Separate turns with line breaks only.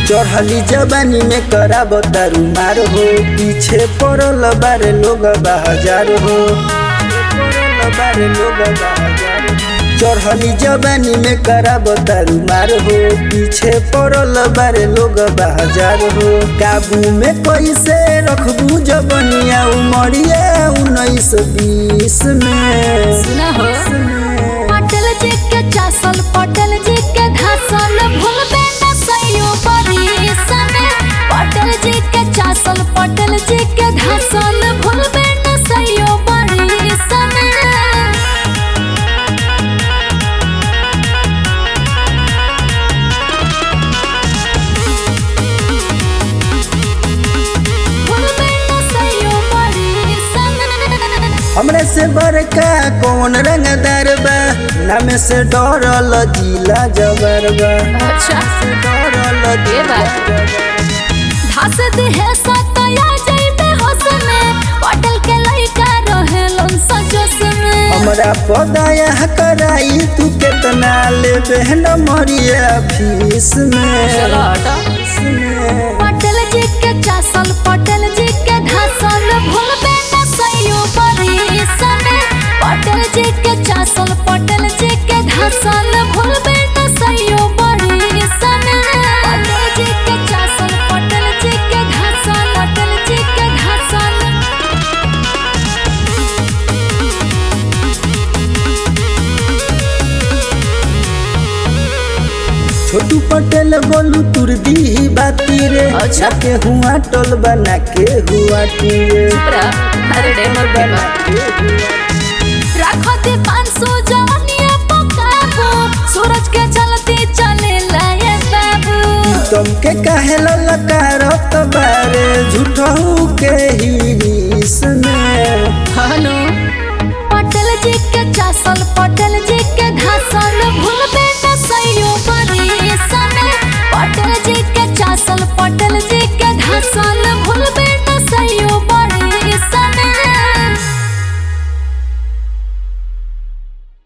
चढ़ली जवानी में कराब दारू मार हो पीछे पड़ल बारे लोग बाजार हो पड़ल बारे लोग बाजार हो। चढ़ली जवानी में कराब दारू मार हो पीछे पड़ल बारे लोग बाजार हो काबू में कैसे रखबू जबनिया उमरिया उन्नीस बीस में
सुना हो पटल जी के चासल पटल जी के धासल भूलबे न सइयो बरिसन पटल जी के चासल पटल जी के धासल भूलबे न सइयो बरिसन भूलबे न सइयो बरिसन
हमरे से बड़का कौन रंगदार बा नाम से डरल जिला जबर बा
अच्छा
से डरल
ये
जिला
बात।
जबर
धास देहे सतया जइबे हसने पटल के लइका रहेलन सजस में
हमरा पदाया कराई तू केतना लेबे न मरिया फीस में फीस में।
पटल जी के चासल पटल जी के धासल भूलबे न सइयो बरिसन पटल जी के चासल पटल जी के धासल भूलबे न सइयो बरिसन पटल जी के चासल पटल जी के धासल पटल जी के धासल
छोटू पटेल बोलू तुर दी बाती रे
अच्छा।
के हुआ टोल बना के हुआ टीरे
अरे डेमर
बना के हुआ
रखो दे पाँच सौ जवानिया पकाबो सूरज के चलते चले लाए बाबू
तुमके काहे ललकारत बारे झूठहू के ही में
हनु